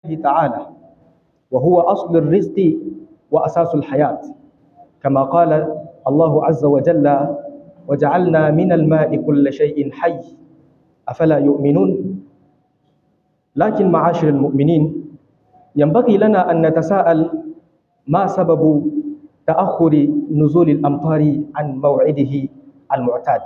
تعالى وهو أصل الرزق وأساس الحياة كما قال الله عز وجل وجعلنا من الماء كل شيء حي أفلا يؤمنون لكن معاشر المؤمنين ينبغي لنا أن نتساءل ما سبب تأخر نزول الأمطار عن موعده المعتاد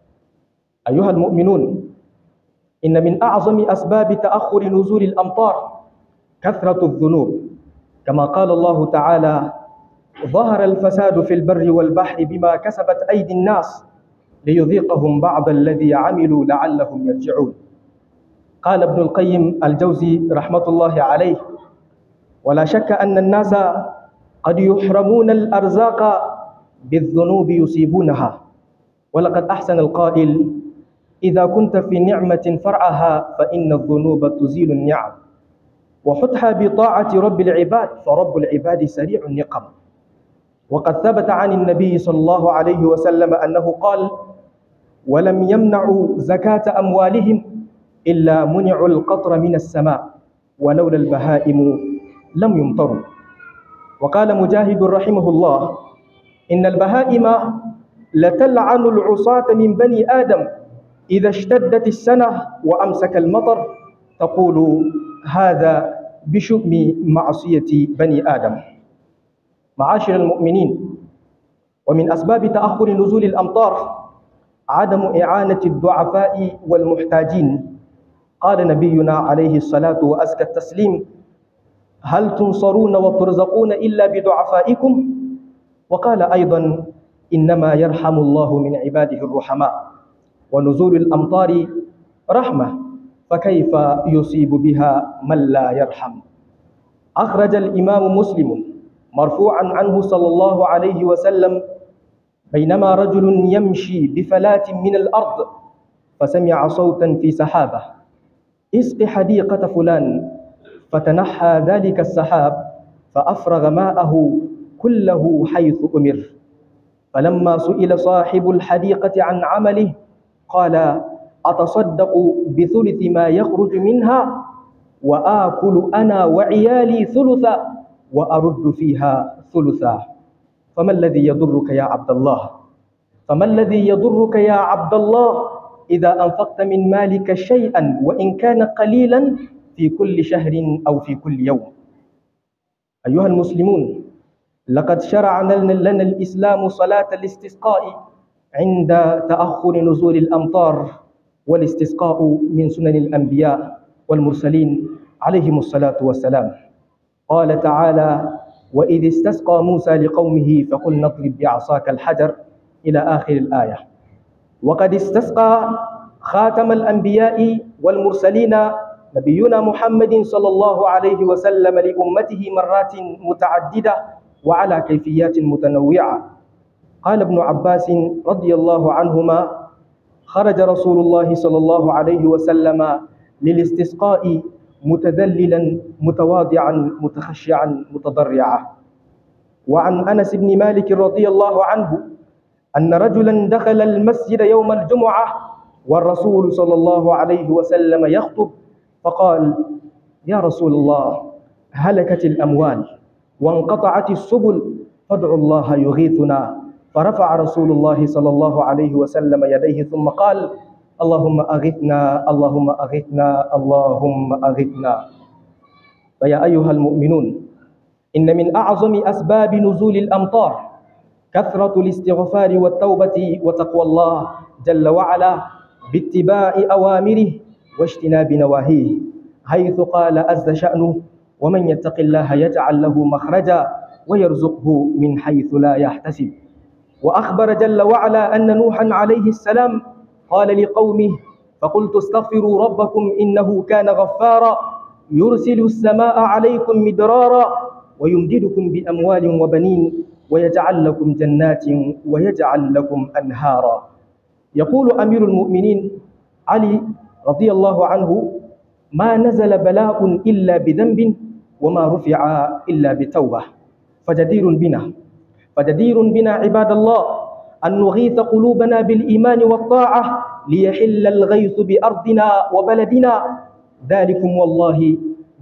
أيها المؤمنون إن من أعظم أسباب تأخر نزول الأمطار كثرة الذنوب كما قال الله تعالى ظهر الفساد في البر والبحر بما كسبت أيدي الناس ليذيقهم بعض الذي عملوا لعلهم يرجعون قال ابن القيم الجوزي رحمة الله عليه ولا شك أن الناس قد يحرمون الأرزاق بالذنوب يصيبونها ولقد أحسن القائل إذا كنت في نعمة فرعها فإن الذنوب تزيل النعم وحتها بطاعة رب العباد فرب العباد سريع النقم وقد ثبت عن النبي صلى الله عليه وسلم أنه قال ولم يمنعوا زكاة أموالهم إلا منعوا القطر من السماء ولولا البهائم لم يمطروا وقال مجاهد رحمه الله إن البهائم لتلعن العصاة من بني آدم إذا اشتدت السنة وأمسك المطر تقول هذا بشؤم معصية بني آدم معاشر المؤمنين ومن أسباب تأخر نزول الأمطار عدم إعانة الضعفاء والمحتاجين قال نبينا عليه الصلاة وأزكى التسليم هل تنصرون وترزقون إلا بدعفائكم وقال أيضا إنما يرحم الله من عباده الرحماء ونزول الأمطار رحمة فكيف يصيب بها من لا يرحم أخرج الإمام مسلم مرفوعا عنه صلى الله عليه وسلم بينما رجل يمشي بفلاة من الأرض فسمع صوتا في سحابة اسق حديقة فلان فتنحى ذلك السحاب فأفرغ ماءه كله حيث أمر فلما سئل صاحب الحديقة عن عمله قال أتصدق بثلث ما يخرج منها وآكل أنا وعيالي ثلثا وأرد فيها ثلثا فما الذي يضرك يا عبد الله فما الذي يضرك يا عبد الله إذا أنفقت من مالك شيئا وإن كان قليلا في كل شهر أو في كل يوم أيها المسلمون لقد شرع لنا الإسلام صلاة الاستسقاء عند تأخر نزول الأمطار والاستسقاء من سنن الأنبياء والمرسلين عليهم الصلاة والسلام قال تعالى وإذ استسقى موسى لقومه فقل نضرب بعصاك الحجر إلى آخر الآية وقد استسقى خاتم الأنبياء والمرسلين نبينا محمد صلى الله عليه وسلم لأمته مرات متعددة وعلى كيفيات متنوعة قال ابن عباس رضي الله عنهما خرج رسول الله صلى الله عليه وسلم للاستسقاء متذللا متواضعا متخشعا متضرعا وعن انس بن مالك رضي الله عنه ان رجلا دخل المسجد يوم الجمعه والرسول صلى الله عليه وسلم يخطب فقال يا رسول الله هلكت الاموال وانقطعت السبل فادعوا الله يغيثنا فرفع رسول الله صلى الله عليه وسلم يديه ثم قال اللهم أغثنا اللهم أغثنا اللهم أغثنا فيا أيها المؤمنون إن من أعظم أسباب نزول الأمطار كثرة الاستغفار والتوبة وتقوى الله جل وعلا باتباع أوامره واجتناب نواهيه حيث قال عز شأنه ومن يتق الله يجعل له مخرجا ويرزقه من حيث لا يحتسب وأخبر جل وعلا أن نوحا عليه السلام قال لقومه فقلت استغفروا ربكم إنه كان غفارا يرسل السماء عليكم مدرارا ويمددكم بأموال وبنين ويجعل لكم جنات ويجعل لكم أنهارا يقول أمير المؤمنين علي رضي الله عنه ما نزل بلاء إلا بذنب وما رفع إلا بتوبة فجدير بنا فجدير بنا عباد الله أن نغيث قلوبنا بالإيمان والطاعة ليحل الغيث بأرضنا وبلدنا ذلكم والله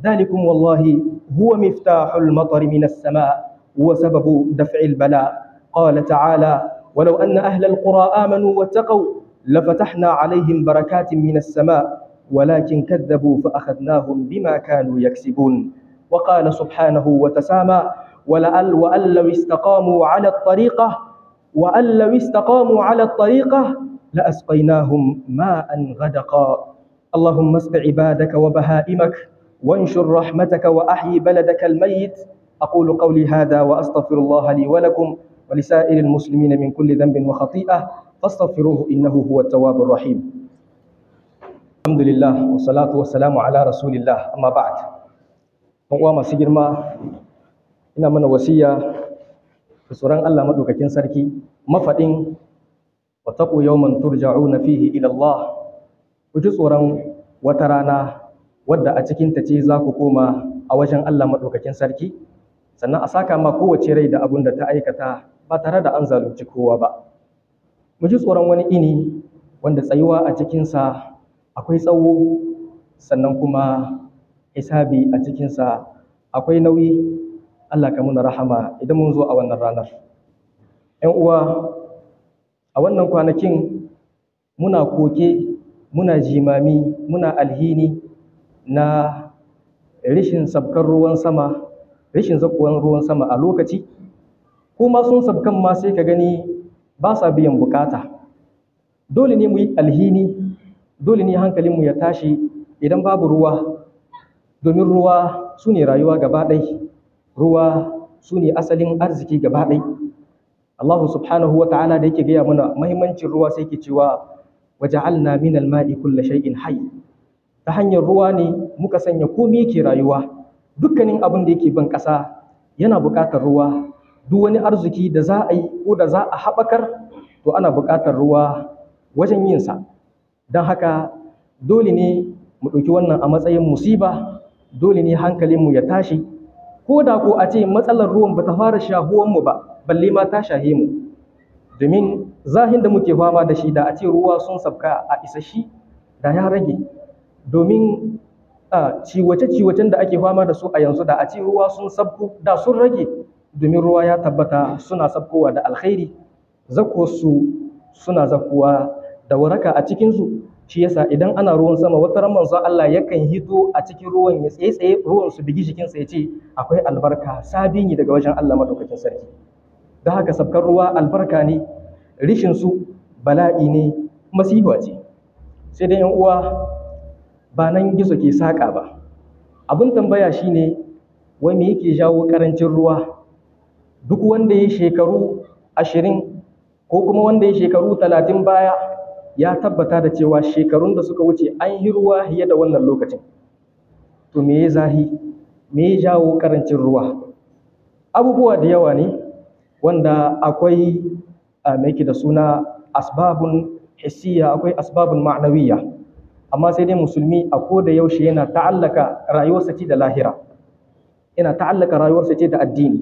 ذلكم والله هو مفتاح المطر من السماء وسبب دفع البلاء قال تعالى ولو أن أهل القرى آمنوا واتقوا لفتحنا عليهم بركات من السماء ولكن كذبوا فأخذناهم بما كانوا يكسبون وقال سبحانه وتسامى ولأل وأن لو استقاموا على الطريقة وأن لو استقاموا على الطريقة لأسقيناهم ماء غدقا اللهم اسق عبادك وبهائمك وانشر رحمتك وأحيي بلدك الميت أقول قولي هذا وأستغفر الله لي ولكم ولسائر المسلمين من كل ذنب وخطيئة فاستغفروه إنه هو التواب الرحيم الحمد لله والصلاة والسلام على رسول الله أما بعد uwa masu girma ina mana wasiya da tsoron Allah madaukakin sarki mafaɗin wa taqu yawman turja'una fihi ila Allah ku ji tsoron wata rana wadda a cikin ta ce za ku koma a wajen Allah madaukakin sarki sannan a saka ma kowace rai da abun da ta aikata ba tare da an zalunci kowa ba mu ji tsoron wani ini wanda tsayuwa a cikinsa akwai tsawo sannan kuma hisabi a cikinsa akwai nauyi Allah ka muna rahama idan mun zo a wannan ranar ‘yan uwa a wannan kwanakin muna koke muna jimami muna alhini na rishin sabkar ruwan sama rishin zakuwan ruwan sama a lokaci kuma sun sabkan ma sai ka gani ba sa biyan bukata dole ne mu yi alhini dole ne hankalinmu ya tashi idan babu ruwa domin ruwa su ne rayuwa gaba ɗai ruwa su ne asalin arziki gaba ɗai Allah subhanahu wa ta'ala da yake gaya mana mahimmancin ruwa sai ke cewa waja'alna min al-ma'i kulla shay'in hayy ta hanyar ruwa ne muka sanya komai yake rayuwa dukkanin abin da yake ban ƙasa yana buƙatar ruwa duk wani arziki da za a yi ko da za a haɓakar to ana buƙatar ruwa wajen yin sa don haka dole ne mu ɗauki wannan a matsayin musiba dole ne hankalinmu ya tashi ko da ko a ce matsalar ruwan ba ta fara shahuwanmu ba balle ma ta shahe mu domin zahin da muke fama da shi da a ce ruwa sun sabka a isashi da ya rage domin ciwace-ciwacen da ake fama da su a yanzu da a ce ruwa sun sabku da sun rage domin ruwa ya tabbata suna sabkowa da alkhairi zakosu suna zakuwa da waraka a cikinsu shi yasa idan ana ruwan sama wata ran manzon Allah yakan hito a cikin ruwan ya tsaye tsaye ruwan su bigi jikinsa ya ce akwai albarka sabini daga wajen Allah madaukakin sarki da haka sabkar ruwa albarka ne rishin su bala'i ne masifa ce sai dai yan uwa ba nan gizo ke saka ba abin tambaya shine wai me yake jawo karancin ruwa duk wanda ya shekaru ashirin ko kuma wanda ya shekaru talatin baya ya tabbata da cewa shekarun da suka wuce an yi ruwa fiye da wannan lokacin to me ya zahi me ya jawo karancin ruwa abubuwa da yawa ne wanda akwai mai da suna asbabun hissiya akwai asbabun ma'nawiyya amma sai dai musulmi a ko da yaushe yana ta'allaka rayuwarsa ce da lahira yana ta'allaka rayuwarsa ce da addini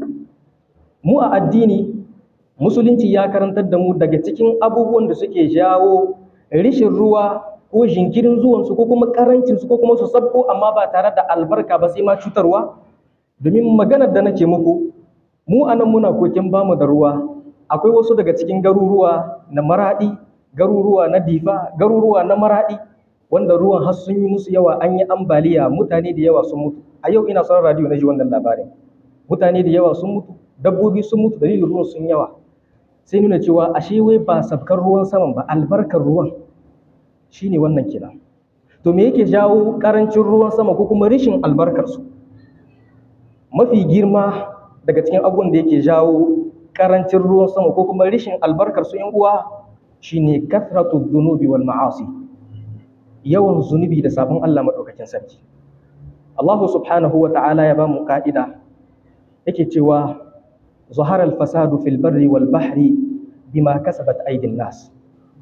mu a addini musulunci ya karantar da mu daga cikin abubuwan da suke jawo rishin ruwa ko jinkirin zuwansu ko kuma karancinsu ko kuma su sabko amma ba tare da albarka ba sai ma cutarwa domin maganar da nake muku mu anan muna kokin bamu da ruwa akwai wasu daga cikin garuruwa na maradi garuruwa na difa garuruwa na maradi wanda ruwan har sun yi musu yawa an yi ambaliya mutane da yawa sun mutu a yau ina son radio na ji wannan labarin mutane da yawa sun mutu dabbobi sun mutu dalilin ruwan sun yawa sai nuna cewa ashe wai ba sabkar ruwan saman ba albarkar ruwan shine wannan kira to me yake jawo karancin ruwan sama ko kuma rishin albarkar su mafi girma daga cikin abubuwan da yake jawo karancin ruwan sama ko kuma rishin albarkar su yan uwa shine kathratu dhunubi wal ma'asi yawan zunubi da sabon Allah madaukakin sarki Allah subhanahu wa ta'ala ya ba mu ka'ida yake cewa ظهر الفساد في البر والبحر بما كسبت أيدي الناس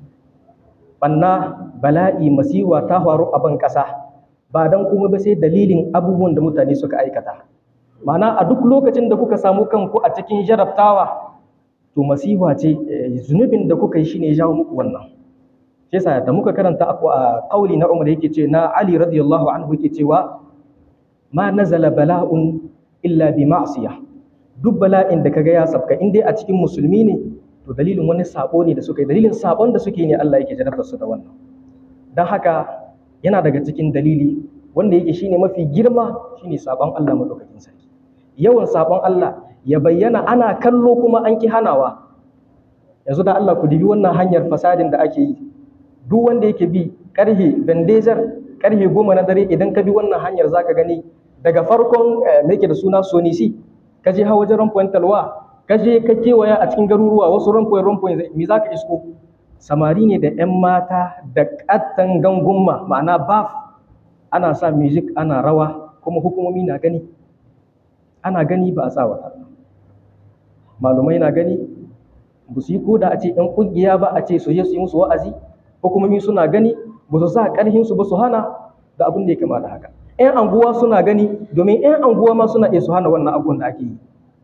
banna bala'i masiwa ta faru a ban ƙasa ba don kuma ba sai dalilin abubuwan da mutane suka aikata mana a duk lokacin da kuka samu kanku a cikin jarabtawa to masiwa ce zunubin da kuka yi shine ya jawo muku wannan shi yasa da muka karanta a kauli na Umar yake ce na Ali radiyallahu anhu yake cewa ma nazala bala'un illa bi ma'siyah duk bala'in da kaga ya sabka in dai a cikin musulmi ne to dalilin wani sabo ne da suka yi dalilin sabon da suke ne Allah yake jarabtar su da wannan dan haka yana daga cikin dalili wanda yake shine mafi girma shine sabon Allah madaukakin sarki yawan sabon Allah ya bayyana ana kallo kuma an ki hanawa yanzu da Allah ku dibi wannan hanyar fasadin da ake yi duk wanda yake bi karhe bandejar karhe goma na dare idan ka bi wannan hanyar zaka gani daga farkon me yake da suna sonisi ka je hawa wajen rampoin talwa ka je ka kewaya a cikin garuruwa wasu rampoin rampoin me zaka isko samari ne da 'yan mata da ƙattan gangumma ma'ana baf ana sa music ana rawa kuma hukumomi na gani ana gani ba a sa wata malumai na gani ba su yi koda a ce 'yan ƙungiya ba a ce su je su yi musu wa'azi hukumomi suna gani ba su sa ƙarhinsu ba su hana da abin da ya kama da haka 'yan anguwa suna gani domin 'yan anguwa ma suna iya su hana wannan abubuwan da ake yi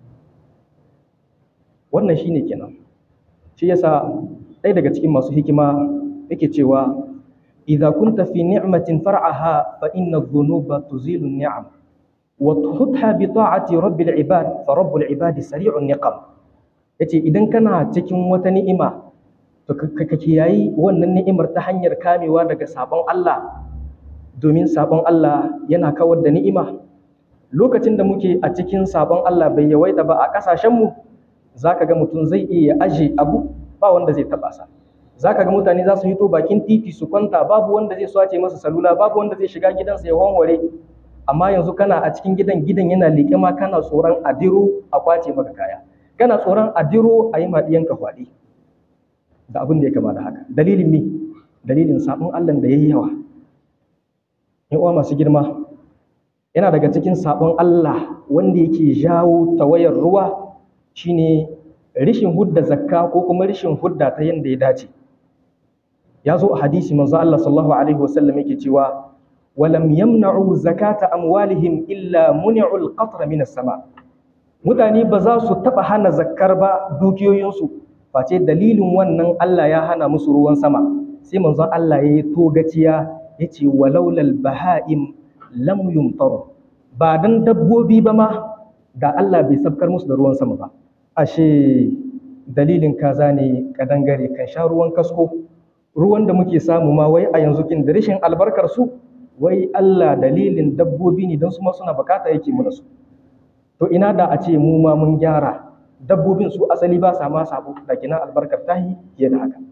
wannan shine kenan shi yasa ɗaya daga cikin masu hikima yake cewa idza kunta fi ni'matin far'aha fa inna dhunuba tuzilu ni'am wa tuhutha bi ta'ati rabbil ibad fa rabbul ibadi sari'un niqam yace idan kana cikin wata ni'ima to ka kiyayi wannan ni'imar ta hanyar kamewa daga sabon Allah domin sabon Allah yana kawar da ni'ima lokacin da muke a cikin sabon Allah bai yawaita ba a ƙasashenmu za ka ga mutum zai iya aje abu ba wanda zai taɓa sa za ka ga mutane za su hito bakin titi su kwanta babu wanda zai swace masa salula babu wanda zai shiga gidansa ya wanware amma yanzu kana a cikin gidan gidan yana leƙe ma kana tsoron adiro a kwace maka kaya kana tsoron adiro a yi maɗiyanka kwaɗi da abin da ya kama da haka dalilin me dalilin sabon Allah da ya yi yawa in uwa masu girma yana daga cikin sabon Allah wanda yake jawo tawayar ruwa shine rishin hudda zakka ko kuma rishin hudda ta yanda ya dace ya zo a hadisi manzo Allah sallallahu alaihi wasallam yake cewa walam yamna'u zakata amwalihim illa muni'ul qatra minas sama mutane ba za su taba hana zakkar ba dukiyoyinsu face dalilin wannan Allah ya hana musu ruwan sama sai manzo Allah ya yi togaciya yace walaulal baha'im lam yumtaru ba dan dabbobi ba ma da Allah bai sabkar musu da ruwan sama ba ashe dalilin kaza ne kadangare kan sha ruwan kasko ruwan da muke samu ma wai a yanzu kin da rashin albarkar su wai Allah dalilin dabbobi ne don su ma suna bukata yake mana su to ina da a ce mu ma mun gyara dabbobin su asali ba sa ma sabo da kina albarkar tahi fiye da haka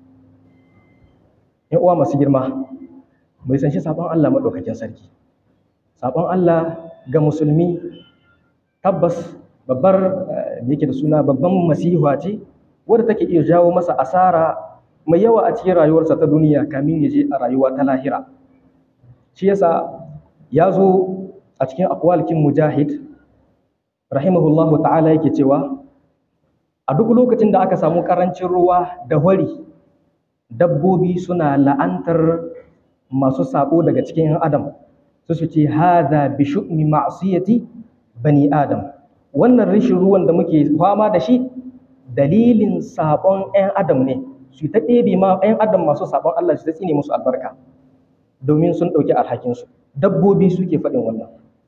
yan uwa masu girma mai san shi sabon Allah madaukakin sarki sabon Allah ga musulmi tabbas babbar yake da suna babban masiha ce wadda take iya jawo masa asara mai yawa a cikin rayuwarsa ta duniya kamin ya je a rayuwa ta lahira shi yasa ya zo a cikin akwalkin mujahid rahimahullahu ta'ala yake cewa a duk lokacin da aka samu karancin ruwa da wari dabbobi suna la'antar masu sabo daga cikin 'yan adam su su ce hadha bi shu'mi ma'siyati bani adam wannan rishin ruwan da muke fama da shi dalilin sabon 'yan adam ne su ta ɗebe ma 'yan adam masu sabon Allah su ta tsine musu albarka domin sun ɗauki alhakinsu dabbobi suke faɗin wannan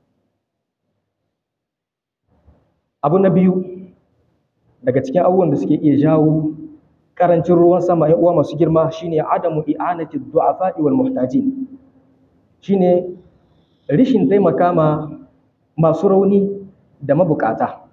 abu na biyu daga cikin abubuwan da suke iya jawo karancin ruwan sama 'yan uwa masu girma shine adamu i'anati du'afa'i wal muhtajin shine rishin taimaka ma masu rauni da mabukata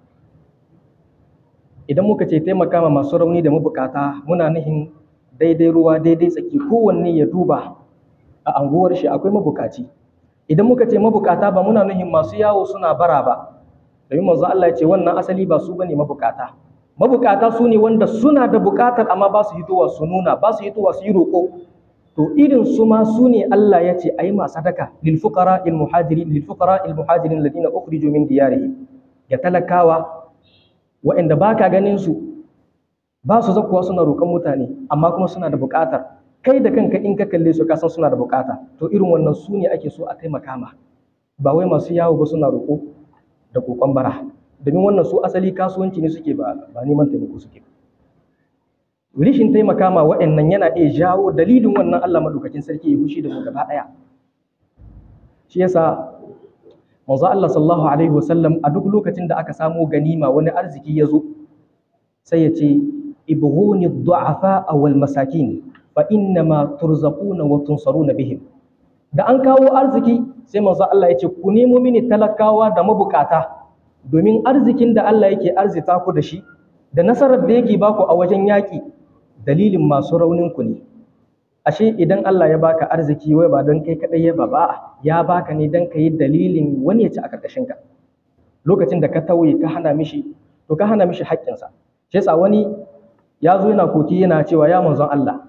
idan muka ce taimaka ma masu rauni da mabukata muna nihin daidai ruwa daidai tsaki kowanne ya duba a anguwar shi akwai mabukaci idan muka ce mabukata ba muna nihin masu yawo suna bara ba domin manzo Allah ya ce wannan asali ba su bane mabukata mabukata su ne wanda suna da bukatar amma ba su hitowa su nuna ba su hitowa su yi roƙo to irin su ma su ne Allah ya ce ayi ma sadaka lil fuqara al muhajirin lil fuqara al muhajirin alladhina ukhriju min diyarihim ya talakawa waɗanda baka ganin su ba su zakuwa suna roƙon mutane amma kuma suna da buƙatar kai da kanka in ka kalle su ka san suna da buƙata to irin wannan su ne ake so a taimaka ma ba wai masu yawo ba suna roƙo da kokon bara domin wannan su asali kasuwanci ne suke ba ba neman taimako suke ba rishin taimaka ma waɗannan yana iya jawo dalilin wannan Allah madaukakin sarki ya fushi da mu gaba ɗaya shi yasa manzo Allah sallallahu alaihi wasallam a duk lokacin da aka samu ganima wani arziki ya zo sai ya ce ibghuni du'afa wal masakin fa innama turzaquna wa tunsaruna bihim da an kawo arziki sai manzo Allah ya ce ku nemo mini talakawa da mabukata domin arzikin da Allah yake arzita ku da shi da nasarar da yake baku a wajen yaƙi dalilin masu raunin ku ne ashe idan Allah ya baka arziki wai ba don kai kadai ya ba ba ya baka ne don ka yi dalilin wani ya ci a karkashin ka lokacin da ka tauye ka hana mishi to ka hana mishi haƙƙinsa shi yasa wani ya zo yana koki yana cewa ya manzon Allah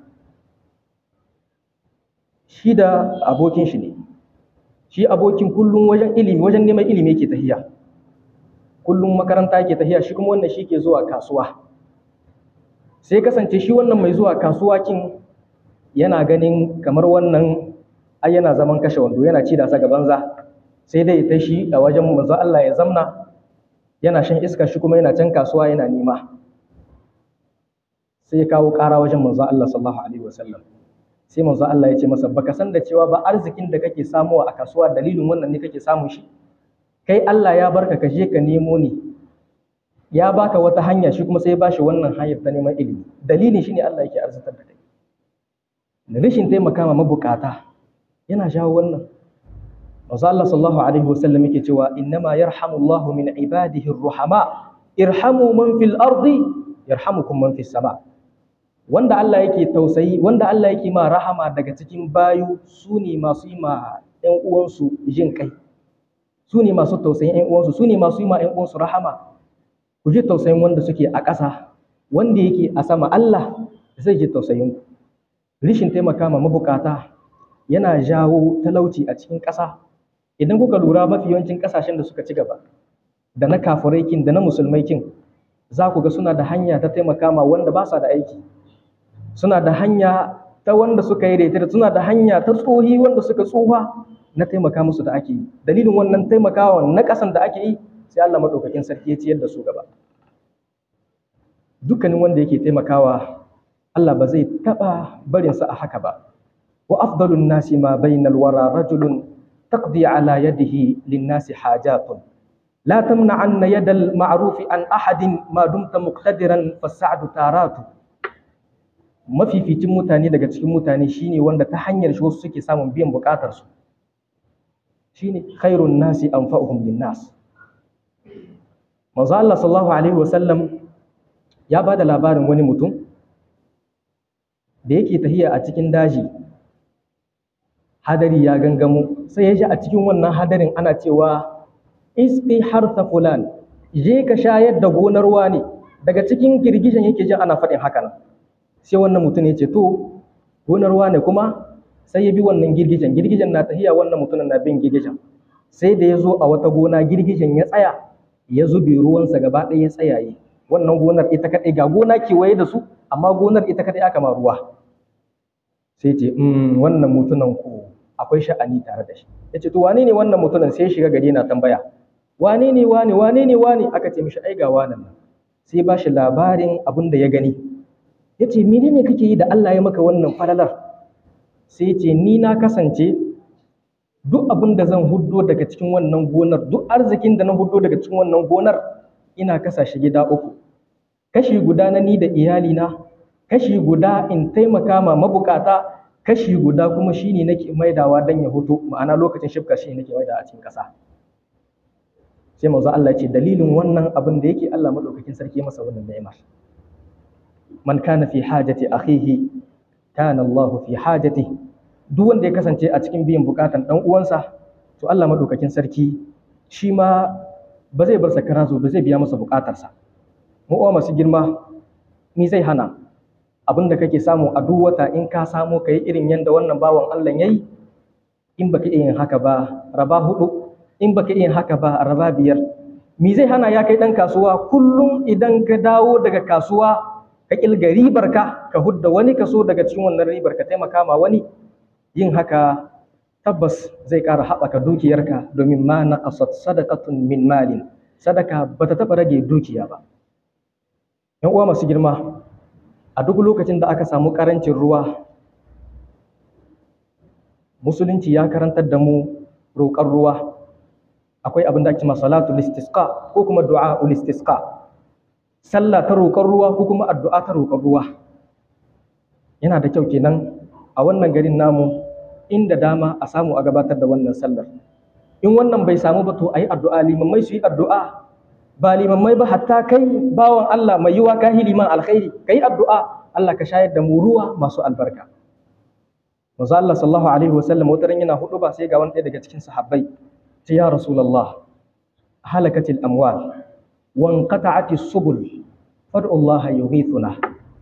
shi da abokin shi ne shi abokin kullum wajen ilimi wajen neman ilimi yake tahiya kullum makaranta yake tahiya shi kuma wannan shi ke zuwa kasuwa sai kasance shi wannan mai zuwa kasuwa kin yana ganin kamar wannan ai yana zaman kashe wando yana ci da sa gaban za sai dai ta shi a wajen manzo Allah ya zamna yana shan iska shi kuma yana can kasuwa yana nema sai ya kawo ƙara wajen manzo Allah sallallahu alaihi wasallam sai manzo Allah ya ce masa baka san da cewa ba arzikin da kake samuwa a kasuwa dalilin wannan ne kake samun shi kai Allah ya barka ka je ka nemo ne ya baka wata hanya shi kuma sai ya bashi wannan hanyar ta neman ilimi dalilin shine Allah yake arzitar da kai da rashin taimaka ma mabukata yana jawo wannan manzo Allah sallallahu alaihi wasallam yake cewa innama yarhamullahu min ibadihi ar-ruhama irhamu man fil ardi yarhamukum man fis sama wanda Allah yake tausayi wanda Allah yake ma rahama daga cikin bayu su ne masu yi ma ƴan uwansu jin kai su ne masu tausayin ƴan uwansu su ne masu yi ma ƴan uwansu rahama ku ji tausayin wanda suke a ƙasa wanda yake a sama Allah zai ji tausayin ku rishin taimaka ma mabukata yana jawo talauci a cikin ƙasa idan kuka lura mafi yawancin ƙasashen da suka ci gaba da na kafirai kin da na musulmai kin za ku ga suna da hanya ta taimaka ma wanda ba sa da aiki suna da hanya ta wanda suka yi daidai suna da hanya ta tsohi wanda suka tsufa na taimaka musu da ake yi dalilin wannan taimakawa na ƙasan da ake yi sai Allah madaukakin sarki ya ciyar da su gaba dukkanin wanda yake taimakawa Allah ba zai taɓa barinsa a haka ba wa afdalun nasi ma bainal wara rajulun taqdi ala yadihi linnasi hajatun la tamna'anna yadal ma'rufi an ahadin ma dumta muqtadiran fasa'du taratu mafificin mutane daga cikin mutane shine wanda ta hanyar shi wasu suke samun biyan bukatar su shine khairun nasi anfa'uhum linnas manzo Allah sallallahu alaihi wasallam ya bada labarin wani mutum da yake tahiya a cikin daji hadari ya gangamo sai ya ji a cikin wannan hadarin ana cewa isqi harsa fulan je ka shayar da gonar wani daga cikin girgijen yake jin ana faɗin haka nan sai wannan mutum ya ce to gonar wane kuma sai ya bi wannan girgijen girgijen na tahiya wannan mutumin na bin girgijen sai da ya zo a wata gona girgijen ya tsaya ya zube ruwansa gaba ɗaya ya tsayaye wannan gonar ita kaɗai ga gona kewaye da su amma gonar ita kaɗai aka ma ruwa sai ce wannan mutunan ku akwai sha'ani tare da shi ya ce to wane ne wannan mutunan sai shiga gari na tambaya wane ne wane wane ne wane aka ce mishi ai ga wannan nan sai ba shi labarin abin da ya gani ya ce menene kake yi da Allah ya maka wannan falalar sai ce ni na kasance duk abin da zan huddo daga cikin wannan gonar duk arzikin da na huddo daga cikin wannan gonar ina kasa shi gida uku kashi guda na ni da iyalina kashi guda in taimaka ma mabukata kashi guda kuma shine nake maidawa dan ya hoto ma'ana lokacin shifka shine nake maidawa a cikin ƙasa sai manzo Allah ya ce dalilin wannan abin da yake Allah madaukakin sarki masa wannan ni'imar man kana fi hajati akhihi kana Allah fi hajati duk wanda ya kasance a cikin biyan bukatan dan uwansa to Allah madaukakin sarki shi ma ba zai bar sakara zo ba zai biya masa bukatarsa mu uwa masu girma ni zai hana abin da kake samu a duk wata in ka samu kai irin yanda wannan bawan Allah yayi in baka iya yin haka ba raba hudu in baka iya yin haka ba raba biyar me zai hana ya kai dan kasuwa kullum idan ka dawo daga kasuwa ka kilga ribar ka ka hudda wani kaso daga cikin wannan ribar ka taimaka ma wani yin haka tabbas zai ƙara haɓaka dukiyarka domin ma naqasat sadaqatun min malin sadaka bata taɓa rage dukiya ba yan uwa masu girma a duk lokacin da aka samu ƙarancin ruwa musulunci ya karantar da mu roƙar ruwa akwai abin da ake cewa salatul istisqa ko kuma du'a ul istisqa sallah ta roƙon ruwa ko kuma addu'a ta roƙon ruwa yana da kyau kenan a wannan garin namu inda dama a samu a gabatar da wannan sallar in wannan bai samu ba to ayi addu'a limammai su yi addu'a ba limammai ba hatta kai bawan Allah mai yiwa ka liman alkhairi kai addu'a Allah ka shayar da mu ruwa masu albarka manzo Allah sallallahu alaihi wasallam wata ran yana hudu ba sai ga wani ɗaya daga cikin sahabbai ce ya rasulullah halakatil amwal wa inqata'atis subul fad'u Allah yughithuna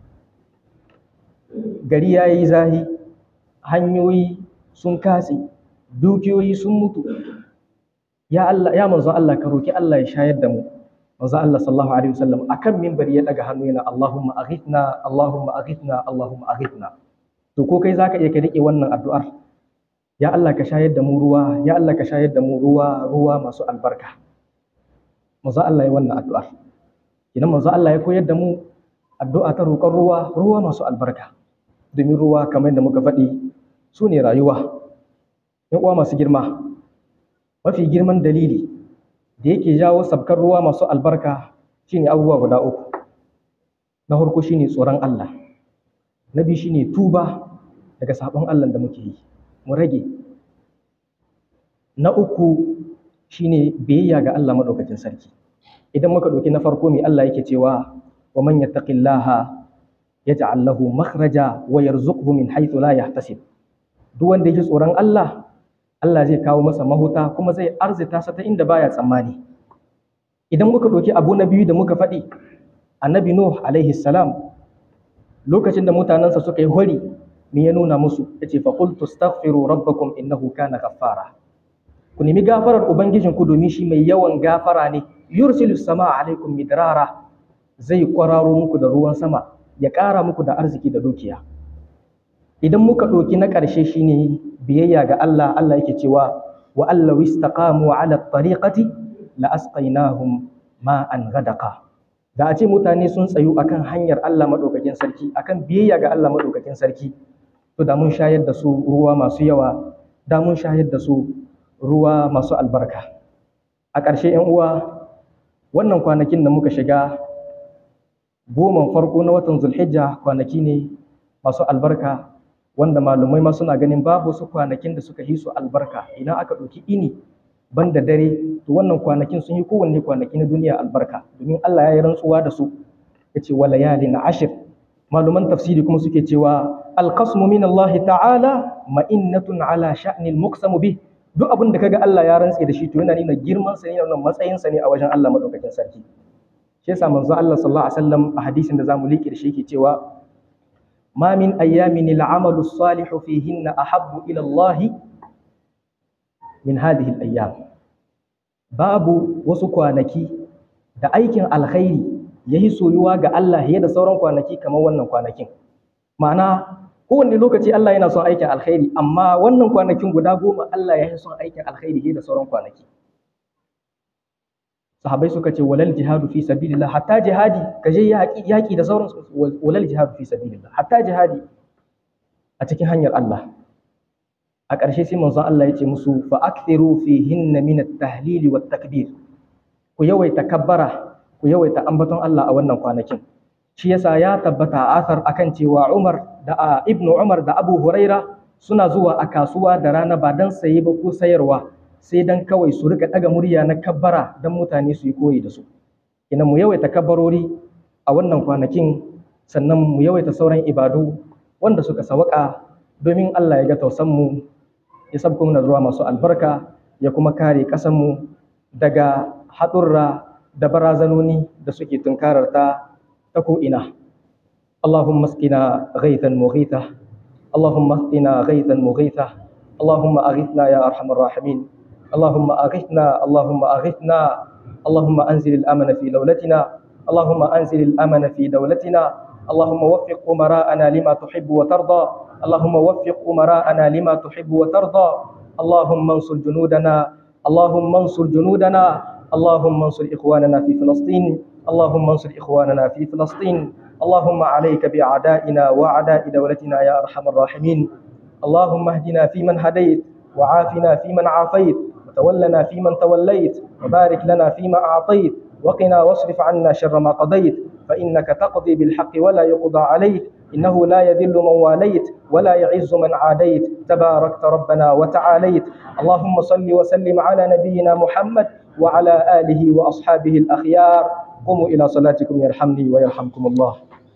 gari yayi zahi hanyoyi sun katse dukiyoyi sun mutu ya Allah ya manzo Allah ka roki Allah ya shayar da mu manzo Allah sallallahu alaihi wasallam akan minbari ya daga hannu yana Allahumma aghithna Allahumma aghithna Allahumma aghithna to ko kai zaka iya ka rike wannan addu'ar ya Allah ka shayar da mu ruwa ya Allah ka shayar da mu ruwa ruwa masu albarka manzo Allah ya wannan addu'ar idan manzo Allah ya koyar da mu addu'a ta roƙon ruwa ruwa masu albarka domin ruwa kamar yadda muka faɗi su ne rayuwa ‘yan uwa masu girma mafi girman dalili da yake jawo sabkar ruwa masu albarka shine abubuwa guda uku na farko shine tsoron Allah na biyu shine tuba daga sabon Allah da muke yi mu rage na uku shine biyayya ga Allah madaukakin sarki idan muka ɗauki na farko mai Allah yake cewa wa man yattaqillaha yaj'al lahu makhraja wa yarzuqhu min haythu la yahtasib duk wanda yake tsoron Allah Allah zai kawo masa mahuta kuma zai arzita sa ta inda baya tsammani idan muka ɗauki abu na biyu da muka faɗi annabi nuh alaihi salam lokacin da mutanensa suka yi hori me ya nuna musu yace fa qultu astaghfiru rabbakum innahu kana ghaffara ku nemi gafarar ubangijinku domin shi mai yawan gafara ne yursilu sama alaikum midrara zai kwararo muku da ruwan sama ya ƙara muku da arziki da dukiya idan muka ɗauki na ƙarshe shine biyayya ga Allah Allah yake cewa wa allahu istaqamu ala tariqati la asqainahum ma'an ghadaqa da a ce mutane sun tsayu akan hanyar Allah madaukakin sarki akan biyayya ga Allah madaukakin sarki to da mun shayar da su ruwa masu yawa da mun shayar da su ruwa masu albarka a ƙarshe 'yan uwa wannan kwanakin da muka shiga goman farko na watan zulhijja kwanaki ne masu albarka wanda malumai ma suna ganin babu su kwanakin da suka yi su albarka idan aka ɗauki ini banda dare to wannan kwanakin sun yi kowanne kwanaki na duniya albarka domin Allah ya yi rantsuwa da su ya ce wa layalin ashir maluman tafsiri kuma suke cewa alqasmu min Allah ta'ala ma'innatun ala sha'nil muqsamu bih duk abin da kaga Allah ya rantse da shi to yana nuna girman sa ne yana matsayin sa ne a wajen Allah madaukakin sarki shi yasa manzo Allah sallallahu alaihi wasallam a hadisin da zamu liƙe da shi yake cewa ma min ayyamin al'amalu salihu fihinna ahabbu ila Allah min hadhihi al-ayyam babu wasu kwanaki da aikin alkhairi yayi soyuwa ga Allah fiye da sauran kwanaki kamar wannan kwanakin ma'ana kowanne lokaci Allah yana son aikin alkhairi amma wannan kwanakin guda goma Allah ya yi son aikin alkhairi fiye da sauran kwanaki sahabbai suka ce walal jihadu fi sabilillah hatta jihadi ka je yaki da sauran walal jihadu fi sabilillah hatta jihadi a cikin hanyar Allah a ƙarshe sai manzon Allah ya ce musu fa akthiru fihinna min at-tahlil wat takbir ku yawaita kabbara ku yawaita ambaton Allah a wannan kwanakin shi yasa ya tabbata a asar akan cewa Umar da Ibn Umar da Abu Huraira suna zuwa a kasuwa da rana ba dan saye ba ko sayarwa sai dan kawai su rika daga murya na kabbara dan mutane su yi koyi da su ina mu yawaita kabbarori a wannan kwanakin sannan mu yawaita sauran ibadu wanda suka sawaka domin Allah ya ga tausan mu ya sabko mana ruwa masu albarka ya kuma kare ƙasar mu daga haɗurra da barazanoni da suke tunkarar ta ta ko'ina. Allahumma askina ghaithan mughitha Allahumma askina ghaithan mughitha Allahumma aghithna ya arhamar rahimin Allahumma aghithna Allahumma aghithna Allahumma anzil al-amana fi dawlatina Allahumma anzil al-amana fi dawlatina اللهم وفق أمراءنا لما تحب وترضى اللهم وفق أمراءنا لما تحب وترضى اللهم انصر جنودنا اللهم انصر جنودنا اللهم انصر إخواننا في فلسطين اللهم انصر إخواننا في فلسطين اللهم عليك بأعدائنا وأعداء دولتنا يا أرحم الراحمين اللهم اهدنا فيمن هديت وعافنا فيمن عافيت وتولنا فيمن توليت وبارك لنا فيما أعطيت وقنا واصرف عنا شر ما قضيت فإنك تقضي بالحق ولا يقضى عليك إنه لا يذل من واليت ولا يعز من عاديت تباركت ربنا وتعاليت اللهم صل وسلم على نبينا محمد وعلى آله وأصحابه الأخيار قوموا إلى صلاتكم يرحمني ويرحمكم الله